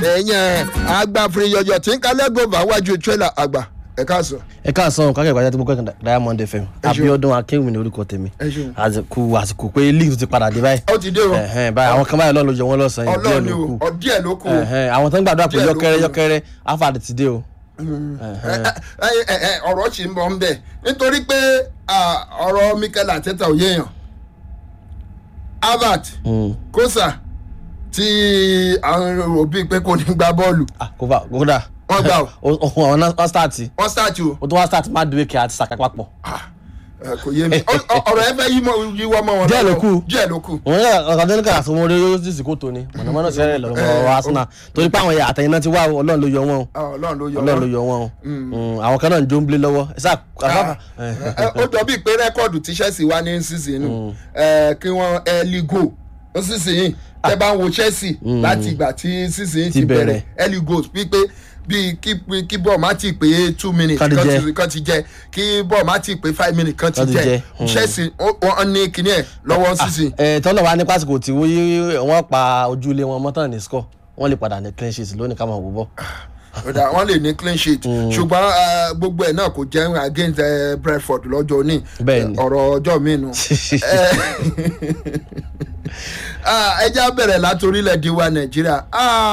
ẹ̀yìn agbáfin yọyọ tí ń kalẹ́ gòbá wájú tírélà àgbà ẹ̀ káàsán. ẹ káàsán kákẹ́ ìpàdé tí mo kọ́ Diamond FM Abíọ́dún Akéwì ní orúkọ tèmi ẹ ṣeun. àsìkò àsìkò pé league ti padà dé báyìí ó ti dé o Ẹ̀hẹ́n, báyìí àwọn kan báyìí lọ́ọ́ ló jẹ wọ́n lọ́sàn-án yìí díẹ̀ ọlọ́run ni ló o kù ọ díẹ̀ ló kù o. Ẹ̀hẹ́n, àwọn tó ń gbàdúrà pé Díẹ̀ ló yọkẹrẹ kù. yọkẹrẹ afad ti dé o. Ẹ, ẹ, ẹ, ẹ, ọ̀rọ̀ ṣì ń bọ̀ ń bẹ̀ nítorí pé ah, ọ̀rọ̀ Mikel Arteta ò yéèyàn Harvard Mm. Kosa tí àwọn òbí pé kò ní gba bọ́ọ̀lù Ah, kódà kódà wọ́n gbà ó ọ̀hún ọ̀hún wọ́n start wọ́n start o o tó wá start Madueke àti Saka papọ̀ Ah, ẹ, kò yé mi Ọ- ọ- ọ̀rọ̀ ẹ fẹ́ yí mọ́- yíwọ́ mọ́ wọn Díẹ̀ ló lọ́wọ́. kù. díẹ̀ ló kù òun yà ọ̀kadà ní kàrà sọmọ orí yóò sì kó tóni mọ̀nàmọ́ná sẹ́rẹ̀ lọ́wọ́ Arsenal torí pé àwọn àtẹ̀yìn náà ti wá Ọlọ́run ló yọ wọ́n o Ah, ọlọ́run ló yọ Ọlọ́run ló wọ́n. yọ wọ́n o Mm, àwọn kan náà ń jó ń blé lọ́wọ́ ẹ sáà Ah, ẹ, ó jọ bíi pé rẹ́kọ̀dù tí Chelsea wá ní sísìn nù kí wọ́n early go ó sísìn yìí tẹ́ bá ń wo Chelsea láti ìgbà tí sísìn yìí ti Ti bẹ̀rẹ̀ bẹ̀rẹ̀. early goals pípé bíi kí kí bọ́ọ̀ má ti pé two minutes Kán ti kan jẹ. ti- kan ti jẹ kí bọ́ọ̀ má ti pé five minutes kan ti Kán ti jẹ jẹ. Mm. Chelsea ó- wọ́n ní kíní ẹ̀ lọ́wọ́ sísìn. ẹ tọ́lọ̀ wa ní pásìkò tí wọ́n pa ojúlé wọn mọ́tàn ní score wọ́n lè padà ní clean sheet lónìí ká máa wò bọ́. Ọ̀dà wọ́n lè ní clean sheet ṣùgbọ́n eh, gbogbo ẹ̀ náà kò jẹ́ against eh, Brentford lọ́jọ́ òní Bẹ́ẹ̀ni. ọ̀rọ̀ ọjọ́ mi nù. Eh, ah, ẹ já bẹ̀rẹ̀ láti orílẹ̀-èdè wa Nàìjíríà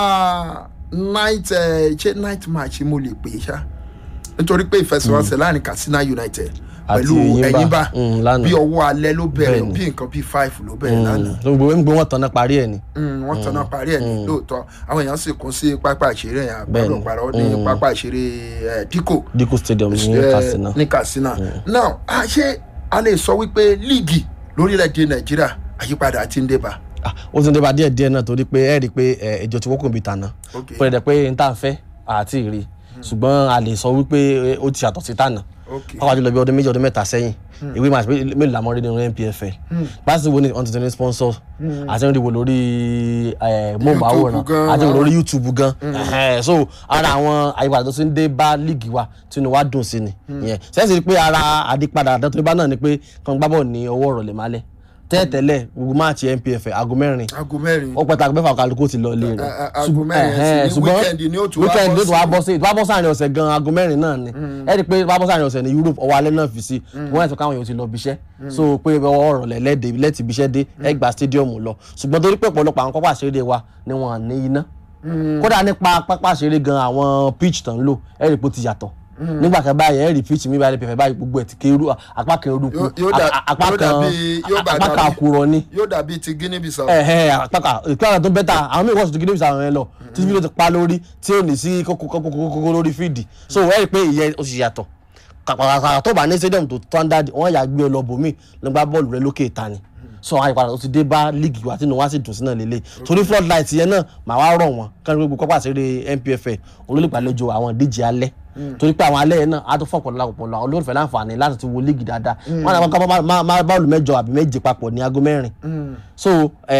Ah, night eh, ṣé night match mo lè pè é ṣá nítorí pé ìfẹsẹ̀wọnsẹ̀ láàrin Katsina United Àti pẹ̀lú Enyimba. Enyimba Mm, lánàá. bí ọwọ́ alẹ́ ló bẹ̀rẹ̀ Bẹ́ẹ̀ni. bí nǹkan bí five ló bẹ̀rẹ̀ lánàá gbogbo gbogbo wọn tán náà parí ẹ̀ ni. Mm, wọ́n tanná parí ẹ̀ ní lóòótọ́ àwọn èèyàn sì kún sí pápá ìṣeré yẹn Bẹ́ẹ̀ni. àgbàdo parọ́ ní pápá ìṣeré eh, Diko Diko stadium ní eh, Katsina. ní Katsina now a ṣé a lè sọ wípé líìgì lórílẹ̀‐èdè Nàìjíríà àyípadà ti ń débà Ah, ó ti ń débà díẹ̀ díẹ̀ náà torí pé ẹ rí i pé ẹ, ìjọ ti wọ́pọ̀ bí tànà Ok. pé ẹ̀dẹ̀ pé n tà ń fẹ́ àti ìrì ṣùgbọ́n a lè sọ wípé ẹ, ó ti yàtọ̀ sí tànà ok pàápàá jùlọ bí ọdún méjì ọdún mẹ́ta sẹ́yìn ìwé match mé- mélòó làmọ́ rí nínú NPFL báṣì wo ni ọ̀n tuntun ní sponsor àti ń rí wo lórí eh, móhùnmáwòrán YouTube gan, àti àwọn- lórí YouTube gan Ẹhẹ́n, so ara àwọn àyípadà tó ti ń dé bá líìgì wa tínú wa dùn sí ni ìyẹn sẹ́sì pé ara àdìpadà àdàtúndé bá náà ni pé kàn gbábọ̀ ní ọwọ́ ọ̀rọ̀ lè má lẹ̀ tẹ́ẹ̀tẹ́lẹ̀ gbogbo máàcì NPFL aago mẹ́rin aago mẹ́rin ó pẹ́ta mẹ́fà kálukú ti lọ ilé rẹ̀ A- a- aago mẹ́rin ẹ̀sìn ní weekend ni ó tún wá weekend bọ́ ló tún wá sí. bọ́ sí ìtura bọ́ sáàrin ọ̀sẹ̀ gan aago mẹ́rin náà ni ẹ rí i pé wá bọ́ sáàrin ọ̀sẹ̀ ní Europe ọwọ́ alẹ́ náà fi sí wọ́n ẹ̀sọ́ káwọn èèyàn ti lọ bíṣẹ́ so pé ọwọ́ ọ̀rọ̀ lẹ́lẹ́dẹ̀ lẹ́tì bíṣẹ́ dé ẹ gba stadium lọ ṣùgbọ́n torí pé ọ̀pọ̀lọpọ̀ àwọn pápá ìṣeré wa ni wọ́n ní iná kódà nípa pápá ìṣeré gan àwọn pitch tán ń lò ẹ rí i pé ó ti yàtọ̀ nígbà kan báyìí ẹ rí pitch mi báyìí pẹ̀fẹ̀ báyìí gbogbo ẹ̀ ti kéru apá kan eruku Yóò- yóò dà- apá yóò kan dàbí- yóò bá apá kan dàbí- àkùrọ̀ ni yóò dàbí ti Guinea Bissau ẹhẹ àpáka ìpínlẹ̀ tó bẹ́tà àwọn míì wọ́n sì tún gidi ìsàwọn yẹn lọ tí fídíò ti pa lórí tí ò ní sí kókókókókó lórí fídì so wọ́n rí i pé ìyẹn ó sì yàtọ̀ kàkàkà tó bá ní stadium tó standard wọ́n yà gbé ọ lọ bòmí nígbà bọ́ọ̀lù rẹ lókè ìta ni so àwọn ìpadà tó ti dé bá líìgì wa tí inú wa sì dùn sí náà lélẹ̀ torí floodlight yẹn náà màá wá rọ̀ wọ́n kán ní gbogbo pápá àṣírí NPFL olólùgbàlejò àwọn ìdíje alẹ́ torí pé àwọn alẹ́ yẹn náà á tó fọ̀pọ̀ lápapọ̀ lọ àwọn olólùfẹ́ láǹfààní láti ti wo líìgì dáadáa wọ́n náà kọ́ máa bọ́ọ̀lù mẹ́jọ àbí méje papọ̀ ní aago mẹ́rin so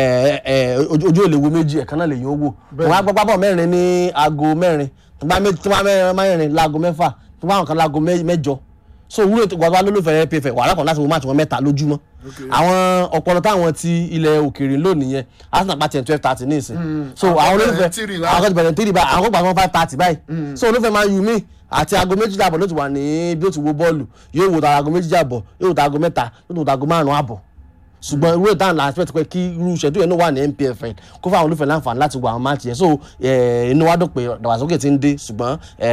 ẹ ẹ ojú ojú ò lè wo méjì ẹ̀kan náà lè yóò wò wọ́n á gbọ́ pápọ̀ mẹ́rin ní aago mẹ́rin tí wọ́n bá mẹ́rin láago mẹ́fà tí wọ́n bá nǹkan láago mẹ́jọ so wúlò tó gbàgbá lólùfẹ́ NPFL wàhálà kan láti wo máàtì wọn mẹ́ta lójúmọ́ àwọn ọpọlọ táwọn ti ilẹ̀ òkèèrè lónìí yẹn Arsenal pàtẹ twelve thirty ní ìsìn so àwọn olólùfẹ́ three báyìí. àwọn kan ti bẹ̀rẹ̀ three báyìí àwọn kan gbà wọn five thirty báyìí so olólùfẹ́ máa yù mí àti aago méjì àbọ̀ ló ti wà ní bí ó ti wo bọ́ọ̀lù yóò wò ta aago méjì àbọ̀ yóò wò ta aago mẹ́ta yóò wò ta aago márùn-ún àbọ̀ ṣùgbọ́n irú ìdáhùn la expect pé kí irú ìṣẹ́jú yẹn náà wà ní NPFL kó fáwọn olùfẹ́ láǹfààní láti wo àwọn máàcì yẹn so eh, inú wa dùn pé dàgbàsókè ti ń dé ṣùgbọ́n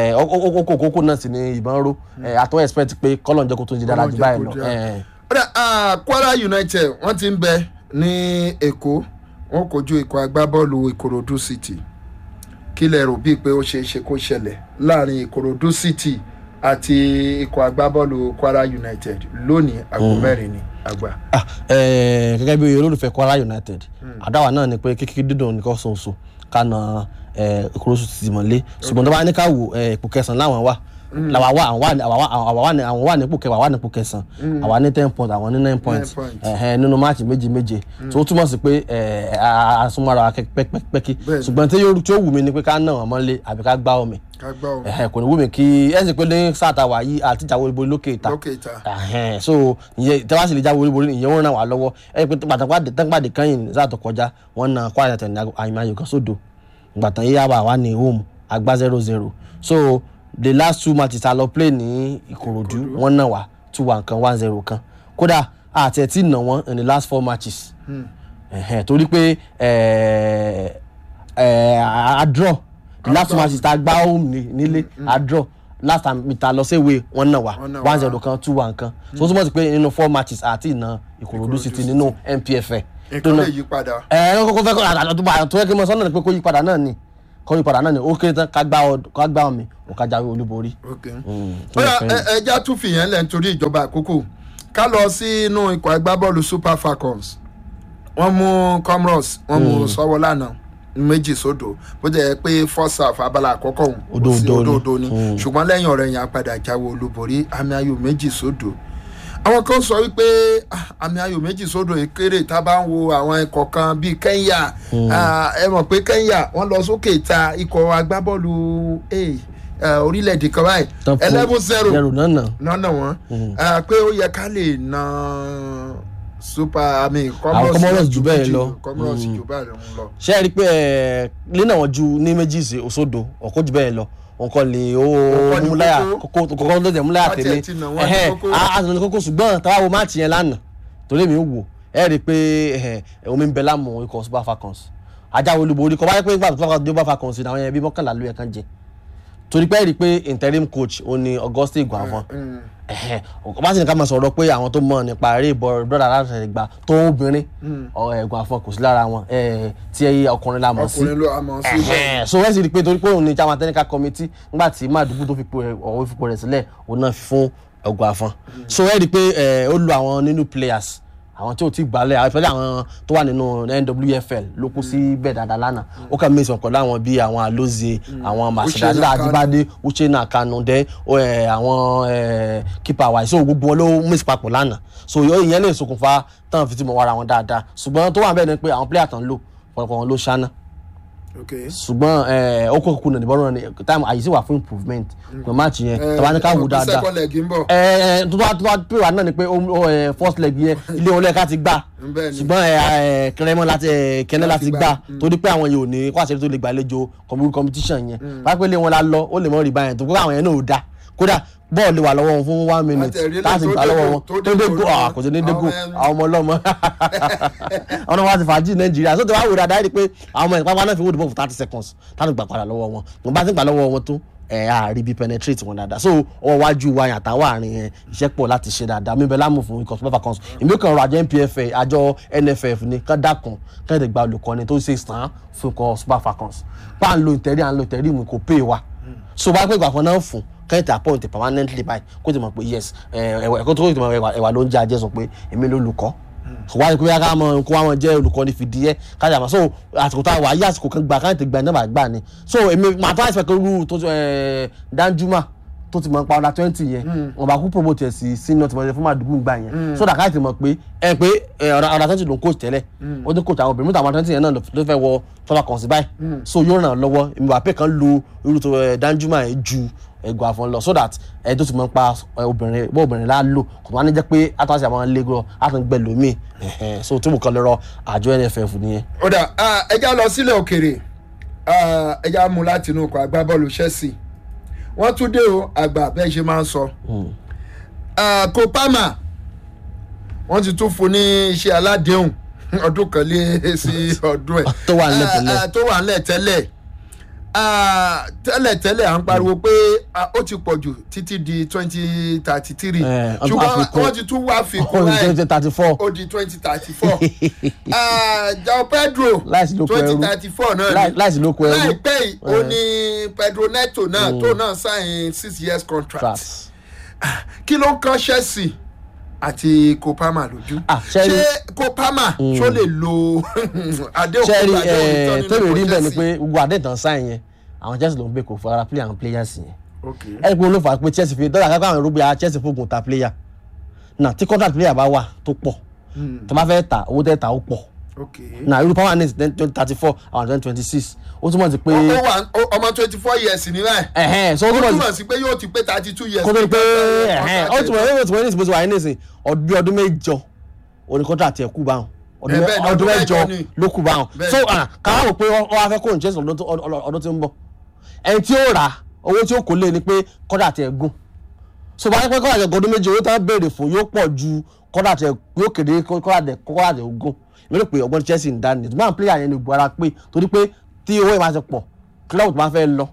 okòkòkò náà sì ni ìbọn ró Eh, àtọ́ expect pé kọ́lọ̀ ń jẹ́ kó tó ń di dára jù báyìí lọ. Eh, Ọ̀dà, ah, Kwara United wọ́n ti ń bẹ ní Èkó wọ́n kojú ikọ̀ agbábọ́ọ̀lù Ìkòròdú City kí lẹ rò bíi pé ó ṣeé ṣe kó ṣẹlẹ̀ láàrin Ìkòròdú City àti ikọ̀ agbábọ́ọ̀lù Kwara United lónìí aago mẹ́rin ní àgbà. ah, eh, gẹ́gẹ́ bí olólùfẹ́ Kwara United àdáwà náà ni pé kíkí dídùn nìkan ṣoṣo kánà Ìkòròdú ti mọ̀lé ṣùgbọ́n tó bá ní ká wò eh, ipò kẹsàn-án láwọn wà làwa wà àwọn wà ní- àwa wà- àwa wà ní àwọn wà nípò kẹwàá wà nípò kẹsàn-án àwa ní ten points àwọn ní nine points points. ẹ̀hẹ́n, nínú máàcì méje méje tó túmọ̀ sí pé eh, a- a- àsomọ́ra wa pẹ́kí Bẹ́ẹ̀ni. ṣùgbọ́n tí yóò tí ó wù mí ni pé ká ná wọn mọ́lé àbí ká gbá omi ká gbọ́ ọ ẹ̀hẹ́n, kò ní wù mí kí ẹ̀ sì pé ní sáà tá a wà yìí àti ìjà olúborí lókè ìta lókè ìta. Ẹhẹn, so ìyẹn tí wọ́n sì lè jáwé olúborí ìyẹn wọ́n ràn wá lọ́wọ́ ẹ pé pàtàkì tẹ́gbàdé kẹ́yìn sáà tó kọjá wọ́n na Kwara United ní àyìnbá ayò kan sódò gbàtàn yíyá wà wá ní home àgbá zero zero so the last two matches a lọ play ní ìkòròdú wọ́n náà wá two one kan one zero kan kódà àti ẹ̀ tí nà wọ́n in the last four matches ẹ̀hẹ̀, torí pé ẹ̀, ẹ̀, a a draw the last two matches ta gbá home ní- nílé a draw last time mi ta lọ sí ìwé wọn náà wá Wọ́n náà wá. one zero kan two one kan so ó túmọ̀ sí pé nínú four matches àti ìná ìkòròdú city nínú npfl tó nǹkan náà lè yí padà. ẹ ẹ kókó fẹ́ kó àtàtà tó bá tó yẹ kí n mọ sọ́nà ni pé kó yí padà náà ni kó yí padà náà ni ó kéré tán ká gbá ọ ká gbá ọmọ ó ká jáwé olúborí. ok tó bóyá yẹ fẹ́- ẹja tún fìyẹn lẹ̀ nítorí ìjọba àkókò ká lọ sínú ikọ̀ agbábọ́ọ̀lù super falcons wọ́n mú comoros wọ́n mú sọ́wọ́ lánàá méjì sódò bó jẹ́ pé first half abala àkọ́kọ́ òun kò sí Òdo-òdo ni. òdo-òdo ni ṣùgbọ́n lẹ́yìn ọ̀rẹ́ yẹn apàdà jáwé olúborí àmì ayò méjì sódò àwọn kan sọ wípé ah, àmì ayò méjì sódò yìí kéré tá a bá ń wo àwọn ikọ̀ kan bíi kenya ah, ẹ mọ̀ pé kenya wọ́n lọ sókè ta ikọ̀ agbábọ́ọ̀lù eh, eh, orílẹ̀-èdè kan báyìí Tán fún eleven zero zero náà nà nọ́nà wọn Ah, pé ó yẹ ká lè na super i mean Comoros jù bẹ́ẹ̀ lọ. comoros jù bẹ́ẹ̀ lọ. ṣé ẹ rí i pé ẹ lẹ́nà wọn ju ní méjì sí òṣòdo ọ̀kọ́ jù bẹ́ẹ̀ lọ nǹkan lè ó Ọ̀kọ́ ni múláyà kókó. kókó kókó tó tẹ̀ múláyà Wọ́n tiẹ̀ tẹ̀lé ti nà wọ́n ní ẹ̀hẹ́ kókó. a sì ní kókó ṣùgbọ́n táwa wo máàtì yẹn lánàá torí mi ò wò ẹ rí i pé ẹ̀hẹ́ omi ń bẹ láàmú ikọ̀ super falcons ajáwé olúborí kọ́ báyìí pé nígbà tó fà dé super falcons ní àwọn yẹn bí mọ́kànlá ló yẹ kán jẹ torí pé ẹ rí i pé interim coach ó ní auguste iguavon ẹhẹn ọba sì ní ká máa sọ̀rọ̀ pé àwọn tó mọ̀ nípa eré ìbọn brọ́dà láti gbà tó obìnrin ẹ̀gbọ́n àfọ̀n kò sí lára wọn eh, tí ọkùnrin la mọ̀ sí ọkùnrin ló àmọ́ sí bẹ́ẹ̀. ẹhẹn so wẹ́n sì rí i pé torí pé òun ní chairman technical committee nígbà tí màdùkú tó fi po ọ̀wọ́ fipò rẹ̀ sílẹ̀ òun náà fi fún ẹ̀gbọ́n àfọ̀n so wẹ́n rí i pé eh, ó lo àwọn nínú players àwọn tí ò tí gbalẹ̀ àwọn ìfẹ́lẹ́ àwọn tó wà nínú nwfl ló kú sí bẹ́ẹ̀ dáadáa lánàá ó kà mẹ́sàn pẹ̀lú àwọn bíi àwọn alozie àwọn masidala Kanu. adibade uchenna kanu dẹ ẹ, àwọn ẹ, keeper wa so gbogbo wọn ló mix papọ̀ lánàá so yọ ìyẹn lè ṣokùnfà tán fi ti mọ̀ wára wọn dáadáa ṣùgbọ́n tó wà bẹ́ẹ̀ ni pé àwọn player tán lò pọ̀lọpọ̀ wọn ló ṣáná ok ṣùgbọ́n ẹ, ó kó kúkú nà níbọn náà ni time àyè sì wà fún improvement pé match yẹn tàbá ní ká wò dáadáa second leg ń bọ̀. ẹ ẹ tó bá tó bá pè wá náà ni pé ó ó, ẹ, first leg yẹn ilé wọn lẹ́ẹ̀ká ti gbà Bẹ́ẹ̀ ni. ṣùgbọ́n ẹ ẹ kẹrẹmọ láti ẹ kẹne láti gbà. gbà torí pé àwọn yẹn ò ní kó àṣírí tó lè gbàlejò community competition yẹn pápẹ́ lé wọn la lọ ó lè mọ rí báyẹn tó kó àwọn yẹn náà ò da kódà bọ́ọ̀lù wà lọ́wọ́ wọn fún one minute Àtẹ̀rí lè láti tó gbà dé lọ́wọ́ go- wọn tó tó dé dé go go náà. ah, kò sí ní dé go Àwọn ẹni- àwọn ọmọ ọlọ́mọ àwọn ọmọ àti fàájì nàìjíríà sọ́tẹ̀ wá wò dáadáa rí i pé àwọn ọmọ ìpápá náà fi wọ́ọ̀dù bọ́ fún thirty seconds láti gbà padà lọ́wọ́ wọn mo bá ti gbà lọ́wọ́ wọn tó ẹ̀ á rí bí penetrate wọn dáadáa so ọwọ́ wájú wa yàtọ̀ àwọn àárín yẹn iṣẹ́ pọ̀ láti ṣe dáadáa mi bẹ láàmú fún ikọ̀ super falcons èmi kàn rọ àjọ npfa àjọ nff ní kán dákun kán lè gba olùkọ́ni tó ṣe sàn án fún ikọ̀ super falcons pa à ń lo ìtẹ̀rí à ń lo ìtẹ̀rí mu kò pè wá so bá pẹ́ ìgbàfọ́ náà fún kẹ́hìntì appoint permanently báyìí kó ti mọ̀ pé yes ẹ̀wà ẹ̀kọ́ tó kó ti mọ̀ ẹ̀wà ẹ̀wà ló ń jẹ́ ajẹ́ sọ pé èmi ló lùkọ́ kò wáyé pé ká mọ kó wá mọ jẹ́ olùkọ́ ní fìdí ẹ́ kájà mọ́ so àsìkò tá a wà yí àsìkò kan gbà káyọ̀tì gbà náà gbà ni so èmi màá tó àìsàn kan rú tó ẹ̀ Danjuma tó ti mọ̀ pa ọ̀dà twenty yẹn wọn bá kú promote ẹ̀ sí senior tí wọ́n ṣe fún màdùgún gbà yẹn so dàkà ti mọ̀ pé ẹ pé ọ̀dà twenty ló ń coach tẹ́lẹ̀ ó ti coach àwọn obìnrin mọ́tò àwọn twenty yẹn náà ló fẹ́ wọ tọ́lá kan sí báyìí so yóò ràn án lọ́wọ́ èmi wà pé kan lo irú tó ẹ̀ Danjuma yẹn ju ẹgbẹ́ àfọ̀n lọ so that ẹ tó ti mọ̀ pa ẹ, obìnrin bó obìnrin la lò kò tó wá ní jẹ́ pé àtúnṣe àwọn lẹ́gọ́ àtúngbẹ́ lómi ẹ̀hẹ́n. so tí mo kàn lọ́rọ̀ àjọ NFF nìyẹn. ó dà ah, ẹja lọ sílẹ̀ òkèrè ah, ẹja mú láti inú ọkọ̀ agbábọ́ọ̀lù Chelsea wọ́n tún dé o àgbà bẹ́ẹ̀ ṣe máa ń sọ. Ah, Kopama wọ́n ti tún fún ní iṣẹ́ aládéhùn ọdún kan lé sí ọdún ẹ̀. Tó wà nílẹ̀ Ah, tẹ́lẹ̀. ah, tó wà nílẹ̀ tẹ́lẹ̀ Ah, tẹ́lẹ̀ tẹ́lẹ̀ à ń pariwo pé ah, ó ti pọ̀ jù títí di twenty thirty three Eh, ọdún ṣùgbọ́n àfikún. wọ́n ti tún wá fi kún ọ̀hún láì twenty thirty four ó di twenty thirty four jao pedro Láìsí lóko ẹrú. twenty thirty four náà Láì- ni láìsí lóko ẹrú. láìpẹ́ yìí ó ní pedro neto náà tó náà sign six years contract tracks. kí ló ń kan chelsea àti kopama lójú Ah, Chelsea- ṣé kopama ṣó lè lo adéhùn sẹ́ẹ̀rì kó gbàdéhùn tán tó lè nínú rí ikọ̀ bẹ́ẹ̀ ni Chelsea? pé gbogbo àdéhùn sáyẹn yẹn àwọn Chelsea ló ń gbé kó fara play àwọn players yẹn ok ẹni pé olófà pé Chelsea fi dọ́là kápẹ́ àwọn irúgbìn Chelsea fògùn ta player náà tí contract player bá wà tó pọ̀ tó bá fẹ́ ta owó tẹ́ ta ó pọ̀ ok náà irú power net twenty thirty four àwọn twenty twenty six ó túmọ̀ sí pé ó ó wà ó- ọmọ twenty four years ní báyìí ẹ̀hẹ́n so ó ó túmọ̀ sí túmọ̀ sí pé yóò ti pé thirty two years kó tó di pé nígbà tí ẹ̀hẹ́n ó contract túmọ̀ ó túmọ̀ ní ìsìnkú wáyé nísìn ọdún ọdún mẹ́jọ òní contract ẹ̀ kú báwọn ọdún Eh, mẹ- bẹ́ẹ̀ ni, ọdún ọdún mẹ́jọ mẹ́jọ ni. ló kù báwọn Bẹ́ẹ̀ so ni. ah, káwá wò pé ọ wá fẹ́ kó Chelsea ọdún tó- ọdún ọdún tí ń bọ̀ ẹni tí ó rà owó tí ó kó lé ni pé kọ́dà tẹ̀ gùn so bá yẹ pé kọ́dà tẹ̀ gùn ọdún méje owó tí wọ́n béèrè fún yóò pọ̀ ju kọ́dà tẹ̀ yóò kéde kọ́dà tẹ̀ kọ́dà tẹ̀ gùn èmi rò pé ọgbọ́n Chelsea ń dání ṣùgbọ́n àwọn player yẹn ni gbọ́ra pé torí pé tí owó yẹn bá ti pọ̀ club tó bá fẹ́ lọ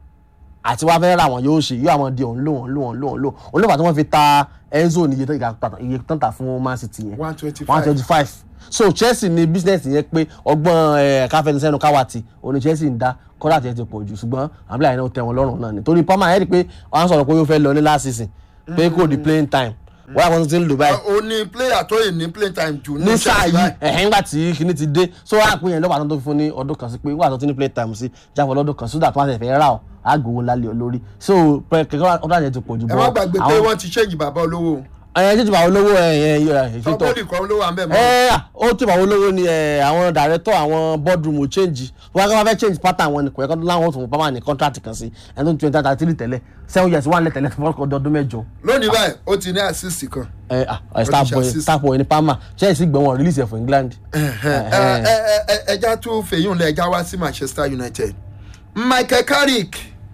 àti wá fẹ́ ra wọn yóò ṣe yóò àwọn di òun lò wọn lò wọn lò wọn lò òun ló fà tí wọ́n fi ta Enzo ní iye tó ìgbà pàtàkì iye tó ń tà fún Man City yẹn one twenty one five twenty five so Chelsea ní business yẹn pé ọgbọ́n ẹ̀ káfẹ́nisẹ́nu káwàtì òní Chelsea ń dá kọ́dà tí ẹ ti pọ̀ jù ṣùgbọ́n àbílẹ̀ àyẹ̀wò tẹ̀ wọ́n lọ́rùn náà ni torí Palmer ẹ̀ rí i pé wọ́n á sọ̀rọ̀ pé ó fẹ́ lọ ní last season pé kò di playing time wọ́n á kọ́ ti ń lò báyìí o ní player tó yìí ní play time jù ní sáà Chelsea yìí báyìí. ẹ̀hìn nígbà tí kinní ti dé so wọ́n á pín yẹn lọ́wọ́ àtúntò fún ní ọdún kan sí pé nígbà tó ti ní play time sí jáfọ́ lọ́dún kan sódà tó wá tẹ̀ fẹ́ rà ọ́ àgòwò lálẹ́ olórí so kẹ́kẹ́ ọ̀dọ́ àjẹ ti pọ̀ jù ẹ má gbàgbé pé wọ́n ti change bàbá olówó ẹ̀yẹ jíjù bá olówó ẹ̀yẹ ìfitọ́ tọ́pọ́lì kan ló wà ń bẹ̀ mọ́ ẹ ó tí àwọn olówó ni ẹ, àwọn director àwọn boardroom ò change wọn kí wọn fẹ́ change pattern wọn ni kò yẹ kó láwọn tó fún pàmò ní contract kan sí ẹni tó ń twenty thirty three tẹ́lẹ̀ seven years wà lẹ́tẹ̀lẹ̀ fún ọkọ̀ ọdún mẹ́jọ. lónìí báyìí ó ti ní assist kan ẹ ẹ starboy assist. starboy ní Palmer Chelsea gbẹ̀ wọn release ẹ̀ fún England. Ẹ- ẹ- ẹ- ẹ- ẹja tún fèyún lẹ ẹja wá sí Manchester United Michael Carrick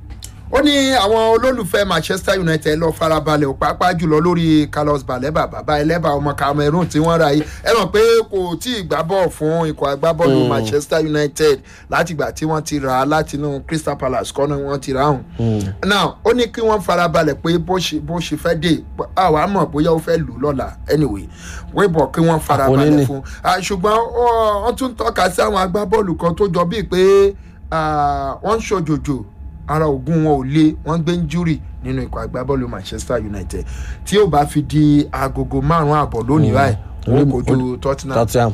ó ní àwọn olólùfẹ́ Manchester United lọ farabalẹ̀ ò pàápàá jùlọ lórí Carlos Baleba bàbá ẹlẹ́bà ọmọ Cameroon tí wọ́n ra yìí ẹ mọ̀ pé kò tí ì gbá bọ̀ fún ikọ̀ agbábọ́ọ̀lù Manchester United látìgbà tí wọ́n ti rà á látinú Crystal Palace kọ́ ni wọ́n ti rà áhùn. now ó ní kí wọ́n farabalẹ̀ pé bó ṣe bó ṣe fẹ́ dé àwa mọ̀ bóyá ó fẹ́ lù ú lọ́la anyway wíbọ̀ kí wọ́n Àpò farabalẹ̀ níní. fún Ah, ṣùgbọ́n ó- wọ́n tún tọ́ka sí àwọn agbábọ́ọ̀lù kan tó jọ bíi pé ah, wọ́n ń ṣòjòjò ara ògùn wọn ò le wọ́n gbé ń júrì nínú ikọ̀ agbábọ́ọ̀lù Manchester United tí ó bá fi di agogo márùn-ún àbọ̀ lónìí báyìí wọ́n kojú Tottenham. Tottenham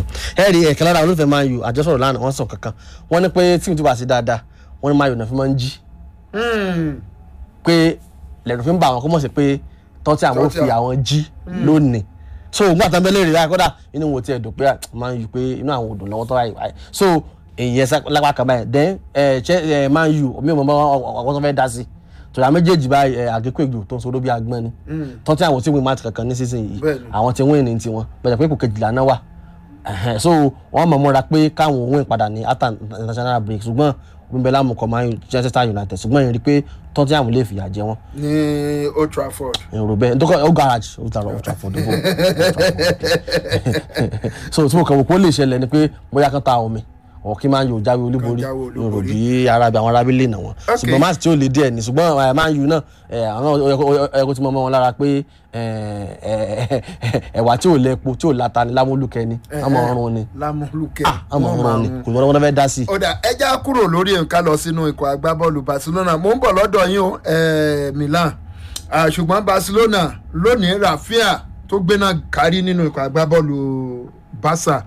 ẹ rí ẹ̀kẹ́ lára olólùfẹ́ Man U àjọsọ̀rọ̀ lánàá wọ́n sọ kankan wọ́n ní pé tíìmù tó bá sí dáadáa wọ́n ní Man U náà fi máa ń jí Hmm, pé lẹ́nu fi ń bá àwọn kó mọ̀ sí pé Tottenham ó fi Tottenham. àwọn jí lónìí so òun àtàn bẹ́ẹ̀ lè rí i kódà inú wo tiẹ̀ dùn pé à, Man U pé inú àwọn òdùn lọ́wọ́ tó ráyè wáyé so èyí ẹsẹ lápá kan báyìí then ẹ ṣe ẹ Man U omi ìmọ̀ ọkọ̀ tó fẹ́ dá sí tòlá méjèèjì báyìí ẹ àgékò ègbò tó ń sọ lóbi agbọ́n ni Tottenham àwọn tí wọ́n máa ti kankan ní season yìí Bẹ́ẹ̀ni. àwọn tí wọ́n ní tiwọn bẹ̀rẹ̀ pé kò kejìlá náà wà Ẹ̀hẹ́n, so wọ́n mọ̀ mọ́ra pé káwọn òun ìpadà ní after international break ṣùgbọ́n omi bẹ́ẹ̀ lámùkọ́ Man U Manchester United ṣùgbọ́n ìrìn pé Tottenham lè fìyà jẹ wọ́n ní Old Trafford. èrò bẹ́ẹ̀ ntọ́kọ̀ ó garage ó tààrọ̀ ó Trafford ó so tí mo kàn wò pé ó lè ṣẹlẹ̀ ni pé bóyá kan ta omi ọ̀ kí máa ń yóò jáwé olúborí jáwé èrò olúborí. bí arábí àwọn arábí lè nà wọ́n Okay. ṣùgbọ́n máàsì tí ó lè díẹ̀ ni ṣùgbọ́n ẹ̀ máa ń yù náà ẹ̀ àwọn ẹ̀kọ́ tí mo mọ́ wọn lára pé ẹ̀, ẹ̀, ẹ̀wà tí ò lẹ́po tí ò láta ni lámúlùkẹ́ ni ọmọ ọrùn ni lámúlùkẹ́ ọmọ ọrùn ni kò lọ́wọ́ fẹ́ dá sí i. ọ̀dà ẹja kúrò lórí nǹkan lọ sínú ikọ̀ agbábọ́ọ̀lù Barcelona mo ń bọ̀ lọ́dọ̀ yín o eh, Milan Ah, ṣùgbọ́n Barcelona lónìí Rafinha tó gbéná kárí nínú ikọ̀ agbábọ́ọ̀lù Barca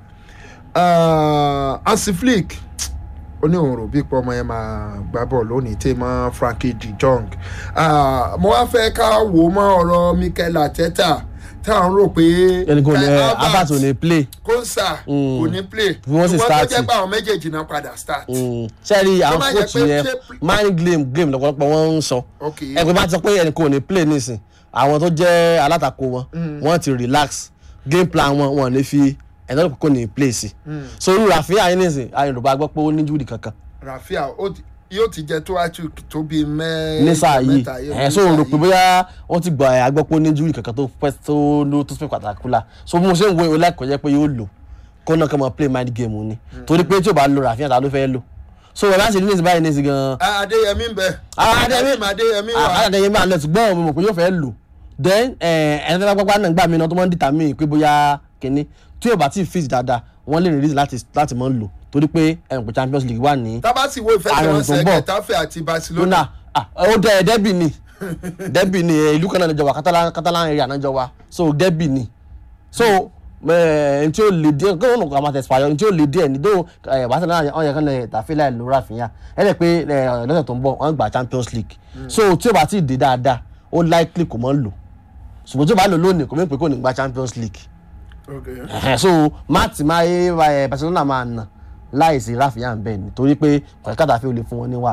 Ah, Hansi Flick ó ní òun rò bí pé ọmọ yẹn máa gbá bọ́ọ̀lù lónìí tí mọ́ Frankie de Jong Ah, mo wá fẹ́ ká wò ó mọ́ ọ̀rọ̀ Mikel Arteta táwọn rò pé ẹni kò ní Kai ẹ Havertz, Havertz ò ní play Konsa kò ní play Bí wọ́n sì ṣùgbọ́n tó start. jẹ́ pé àwọn méjèèjì náà padà start. sẹ́ẹ̀rì àwọn má jẹ́ coach pé yẹn ṣé- mind game game lọ́pọ̀lọpọ̀ wọ́n ń sọ ok ẹgbẹ́ bá ti sọ pé ẹnì kan ò ní play nísìn àwọn tó jẹ́ alátakò wọn wọ́n ti relax game plan wọn wọn ò ní fi ẹ̀dọ́ kò ní play sí so irú Rafinha yín nísìn ayélujára gbọ́ pé ó ní júùdì kankan Rafinha ó ti- yóò ti jẹ tó àtú tó bíi mẹ́ ní sáà yìí mẹ́ta yóò ẹ̀ ní so sáà rò pé yìí. bóyá wọ́n ti gbọ́ ẹ̀ agbọ́ pé ó ní júùdì kankan tó pẹ́ tó ló tó fẹ́ pàtàkì la so bí mo ṣe ń wo ìwé láìpẹ́ jẹ́ pé yóò lò kó náà kọ́ mọ play mind game ni torí pé tí ò bá lo Rafinha ta ló fẹ́ lò so ẹ̀ láti ní nísìn báyìí nísìn gan-an Ah, Adéyẹmí ń bẹ Ah, Adéyẹmí- Adéyẹmí wà àkàtà yẹn máa lọ ṣùgbọ́n mo mọ̀ pé yóò fẹ́ lò then ẹni tó bá pápá náà gbà mí náà tó máa ń dìtà mí pé bóyá kínní tí yóò bá tí ì fit dáadáa wọ́n lè release láti láti máa ń lò torí pé ẹnì pé Champions League wà ní tábà sì wo Ààrẹ tó ìfẹsẹ̀wọnsẹ̀ ń bọ̀. Getafe àti Barcelona lónà ah, ó dẹ dẹ́bì ni dẹ́bì ni eh, ìlú kan náà níjọ wa Catalan Catalan area náà jọ wa so dẹ́bì ni so ẹn tí ó lè díẹ̀ kí wọ́n kọ́ máa tẹ̀sí pààyàn tí ó lè díẹ̀ ní dó Barcelona wọ́n yẹ kán lè tàfé láì lóra àfihàn ẹ lè pé eh, lọ́sẹ̀ tó ń bọ̀ wọ́n gba Champions League so tí ó bá ti dé dáadáa ó likely kò mọ́ lò ṣùgbọ́n tí ó bá lò lónìí kò mí pé kò ní gba Champions League Okay. Ẹhẹn, so máàtì máa yé ẹ, Barcelona máa nà láìsí Rafinha bẹ́ẹ̀ ni torí pé kọ̀ọ̀kátà fi ò lè fún wọn ní wàhálà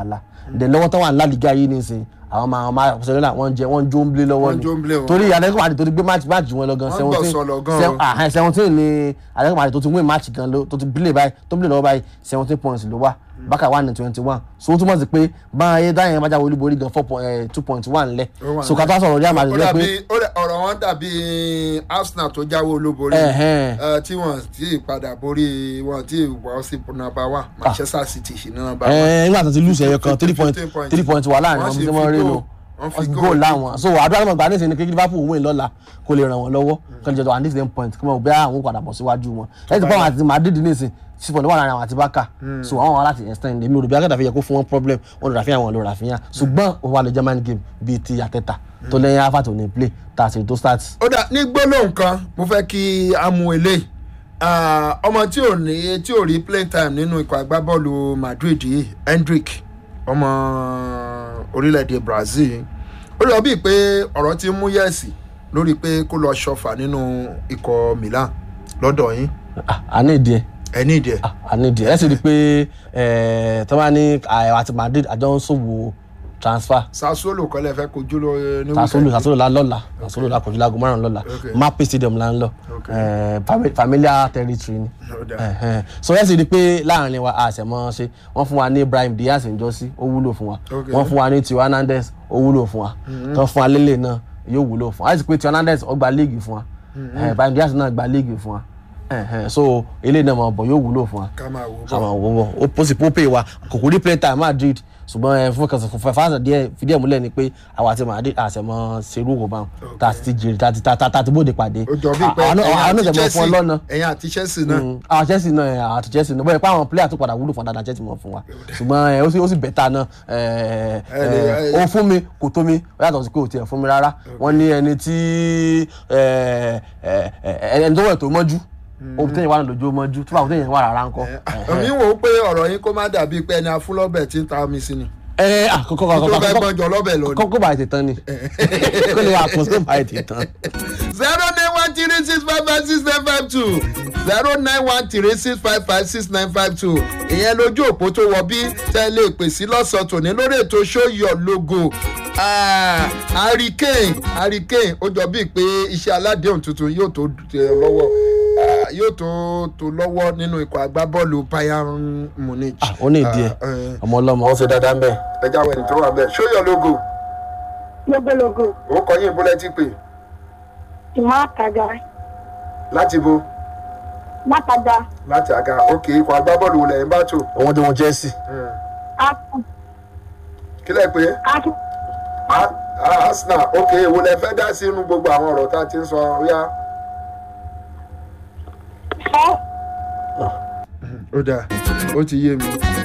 dẹ̀ lọ́wọ́ tán wà ní lálìgá yìí nísìnyí àwọn máa àwọn máa Barcelona wọ́n jẹ wọ́n jó ń blé lọ́wọ́ Wọ́n jó ń blé wọn. torí Atletico Madrid tó ti gbé match match wọn lọ gan Wọ́n gbọ́ sọ lọ gan o. seventeen seventeen ni Atletico Madrid tó ti win match gan ló tó ti blé báyìí tó blé lọ́wọ́ báyìí seventeen points ló wà Barca wà ní twenty one so ó túmọ̀ sí pé báyìí dáhùn bá jáwé olúborí gan four point eh, two point one lẹ̀ Ó wà so kátó sọ̀rọ̀ Real ó Madrid lẹ́ dàbí pé ó dà- ọ̀rọ̀ wọn dàbí Arsenal tó jáwé olúborí Ẹ̀hẹ́n. eh, tí wọ́n ti padà borí wọn tí wọ́n sì nọ́mbà wá Manchester City sí ní nọ́mbà wá. ẹ nígbà tó ti lose ẹyọ kan three point 15 points. three point wà láàrin Wọ́n wọn sì tí fi wọ́n rí goal- lò wọ́n fi wọ́n fi goal goal láwọn so àdúrà náà gbà ní ìsìn ní kékeré Liverpool win lọ́la kó lè ràn wọ́n lọ́wọ́ kó lè jẹ́ tó at least ten point kí wọ́n bẹ́ àwọn padà bọ̀ síwájú wọn ẹ ti pọ́n àti Madrid ní ìsìn six point wà láàrin àwọn àti Barca so àwọn wà láti extend èmi ò rò bí akẹ́tà fi yẹ kó fún wọn problem wọn lò Rafinha wọn lò Rafinha ṣùgbọ́n ó wà lè German game bíi ti Arteta tó lẹ́yìn alpha tó ní play tá a sì tó start ó dà ní gbólóhùn kan mo fẹ́ kí a mú eléyìí Ah, ọmọ tí ò ní tí ò rí playing time nínú ikọ̀ agbábọ́ọ̀lù Madrid yìí Hendrick ọmọ orílẹ̀-èdè Brazil ó lọ bíi pé ọ̀rọ̀ ti ń mú yẹ̀sì lórí pé kó lọ ṣọfà nínú ikọ̀ Milan lọ́dọ̀ yín Ah, a ní ìdí ẹ̀ ẹ ní ìdí ẹ̀ a ní ìdí ẹ̀ ẹ sì rí i pé ẹ̀ tó bá ní àyẹ̀wò àti Madrid àjọ ń ṣòwò transfer Sassuolo kọ́lẹ̀ fẹ́ kojú lọ ní sasolo weekend. sasolo la lọ́la sasolo la kojú lago márùn lọ́la Okay. mape stadium la ń lọ Okay. Eh, fami- familiar territory ni Ó dà. Ẹhẹn. so ẹ sì rí i pé láàrin wa àṣẹmọ ṣe wọ́n fún wa ní Ibrahim Diaz njọ́sí ó wúlò fún wa Okay. wọ́n fún wa ní Tio Hernandez ó wúlò fún wa tán fún wa lélẹ̀ náà yóò wúlò fún wa àti pé Tio Hernandez ó gba léègì fún wa Eh, Ibrahim Diaz náà gba léègì fún wa Ẹhẹn. so eléyìí náà mọ̀ bọ̀ yóò wúlò fún wa ká máa wò ó bọ̀. àwọn òwò ó pósì pópè wa kòkó rí play time Madrid ṣùgbọ́n ẹ fún kẹsàn fún fàṣà díẹ̀ fìdí ẹ̀ múlẹ̀ ni pé àwa àti Madrid àṣẹmọ serú kò bá wọn tá a ti jèrè tá a ti tá a ti bóde pàdé ó jọ bíi pé àwọn náà ẹ̀yin àwọn náà àti jẹ̀mọ́ fún ọ Chelsea lọ́nà ẹ̀yin àti Chelsea náà Mm, àwọn Chelsea náà ẹ̀, àwọn àti Chelsea náà bóyá pé àwọn player tó padà wúlò fún dáadáa Chelsea mọ̀ fún wa ṣùgbọ́n ẹ, ó sì ó sì bẹ̀tà náà ẹ, Ẹ lè- ẹ, ó fún mi kò tó mi ó yàtọ̀ sí pé kò tiẹ̀ fún mi rárá wọ́n ní ẹni tí ẹ, ẹ, ẹ, ẹni tó wẹ̀ tó mọ́jú òbí tẹ̀yìn wà lójú mọ́jú tó bá òbí tẹ̀yìn wà rárá ńkọ́ èmi wò ó pé ọ̀rọ̀ yín kó má dàbí pé ẹni afúnlọ́bẹ̀ tí ń ta omi sí ni ẹ àkọ́kọ́ tó fẹ́ àkọ́kọ́ gbọ́njọ lọ́bẹ̀ lọ ni. kọ́kọ́ bá ètè tán ni kó lè wà kó tó bá ètè tán. zero nine one three six five five six nine five two zero nine one three six five five six nine five two ìyẹn lójú òpó tó wọ bí tẹ́lẹ̀ pè sí lọ́sàn-án tòní lórí ètò show your logo Ah, Harry Kane Harry Kane ó jọ bíi pé iṣẹ́ aládéhùn tuntun yóò tó tẹ̀ ọ́ lọ́wọ́ Ah, yóò tó tó lọ́wọ́ nínú ikọ̀ agbábọ́ọ̀lù Bayern Munich. Ah, ó ní ìdí ẹ Ah, eh, ọmọ ọlọmọ ó ṣe dáadáa ń bẹ. ẹ jáwé ẹni tó wà bẹ́ẹ̀ show your logo lógólógó ó kọ yín búlẹ́tì pé ìmọ̀ àtàgà láti bo látàgà láti àga òkè ikọ̀ agbábọ́ọ̀lù lẹ́yìn bá tò. wọn tí wọn Chelsea. ákùn kílẹ̀ pé ákùn A- A- Arsenal òkè èwo lẹ fẹ́ dá sí inú gbogbo àwọn ọ̀rọ̀ tá a ti ń sọ ríà. fẹ́ ó dáa ó ti yé mi.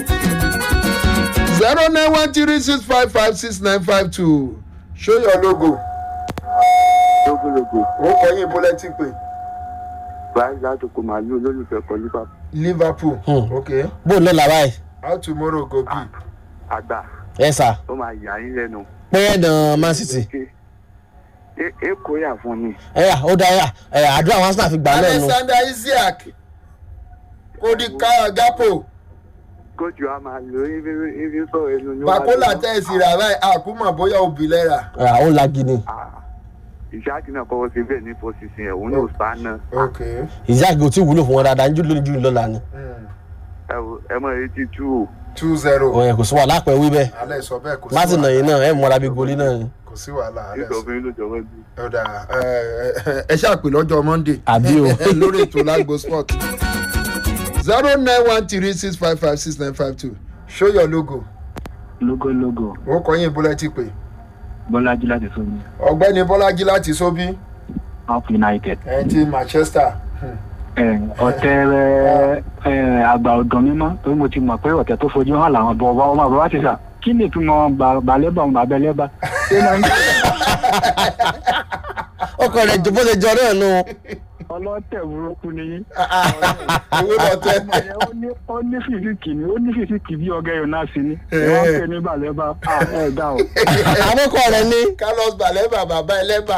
zero nine one three six five five six nine five two show your logo lógólógó ó kọ yín búlẹ́tì pé báyìí látòkò màálù olólùfẹ́ kọ liverpool Liverpool Hmm. okay bó ló la báyìí how tomorrow go be. àgbà ẹ sà ó máa yà yín lẹ́nu. pé ẹ̀dàn Man City. Ẹ- èkó yà fún mi ẹ yà ó dá yà ẹ àdúrà wọn Arsenal fi gbà lẹ́nu. Alexander Isaac Cody Ka- Gakpo kóòtù a máa lò ibi ibi sọ̀rọ̀ ẹnu ní Bakola tẹ̀sí rà báyìí àkúmọ̀ bóyá òbí lẹ́ra. ẹ ó lagi ni ìṣáàtì náà kọ́kọ́ sí bẹ́ẹ̀ ní fọ́sísì ẹ̀ òun náà sá náà okay. Isaac ò tí ì wúlò fún wọn dáadáa níjú lónìí jù lọ́la ni. Mm. ẹ wò ẹ mọ̀ etí tú o two zero. ẹ kò sí wàhálà pẹ̀ wí bẹ́ẹ̀ alẹ́ sọ bẹ́ẹ̀ kò sí má ti nà wàhálà yín náà ẹ mọ̀ra bí goli náà ni. kò sí wàhálà alẹ́ nítorí sọ. fún yín lójọ́ wọ́n bí. ọ̀dà ẹ ṣàpè lọ́jọ́ monday Àbí o. lórí ètò lágbo sport zero nine one three six five five six nine five two show your logo lógólógó ó kọ yín búlẹ́tì pé bọ́lájí láti sómi ọ̀gbẹ́ni bọ́lájí láti sóbí up united ẹ̀yìn ti manchester ẹ, ọ̀tẹ̀ rẹ ẹ, àgbà ọ̀dọ́ mímọ́ torí mo ti mọ̀ pé ọ̀tẹ̀ tó fojú hàn làwọn bọ̀ ọba ọmọ bàbá ti sà kí ni ìtumọ̀ balẹ̀bà ọmọ abẹ́lẹ́bà ṣé máa ń ọkọ rẹ jọ bó ṣe jọ náà nù. ọlọ́tẹ̀ burúkú ni yín owó lọ tẹ ọmọ yẹn ó ní- ó ní fìsíkì ni ó ní fìsíkì bí ọgẹ yóò sí ni ẹ wá ń pè ní balẹ̀bà ẹ dá o. àwọn ọkọ rẹ ní. carlos baleba bàbá ẹlẹ́bà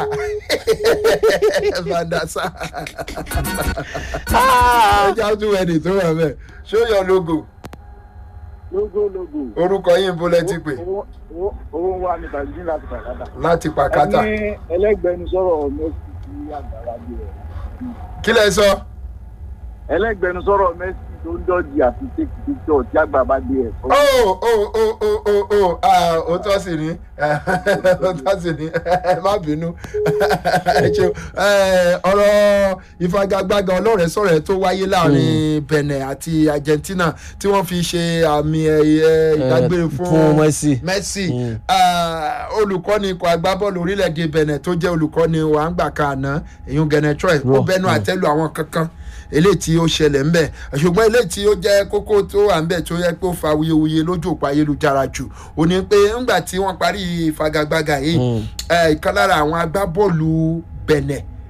vandasa ẹja tún ẹni tó wà bẹ́ẹ̀ show your logo lógó lógó. orúkọ yín bó lẹ ti pè owó owó owó wa ní tàbí láti pàkátà. láti pàkátà ẹni ẹlẹgbẹnu sọ̀rọ̀ mẹsì sí àgbàrá bí rẹ. kí lẹ sọ ẹlẹgbẹnu sọ̀rọ̀ mẹsì tó ń dọ̀jì àti tèkì píkítọ̀ tí àgbà bá dé ẹ̀. ó ó ó ó ó ó ah, ó tọ́ sí ni ó tọ́ sí ni ẹ má bínú ẹ ṣeun Eh, ọ̀rọ̀ ìfagagbága ọlọ́rẹ̀ sọ̀rọ̀ tó wáyé láàrin benin àti argentina tí wọ́n fi ṣe àmì ẹ̀yẹ ìdágbére fún fún Messi. messi Mm. Ah, olùkọ́ni ikọ̀ agbábọ́ọ̀lù orílẹ̀-èdè benin tó jẹ́ olùkọ́ni wa ń gbà kan àná èyún genetroy ó Rọ, bẹnu mm. àtẹ́lu àwọn kankan eléyìí tí ó ṣẹlẹ̀ ń bẹ̀ ṣùgbọ́n eléyìí tí ó jẹ́ kókó tó wà ń bẹ̀ tó yẹ pé ó fa wuyewuye lójú òpó ayélujára jù ó ní pé ńgbà tí wọ́n parí ìfagagbága yìí Mm. eh, ìkan lára àwọn agbábọ́ọ̀lù bẹ̀nẹ̀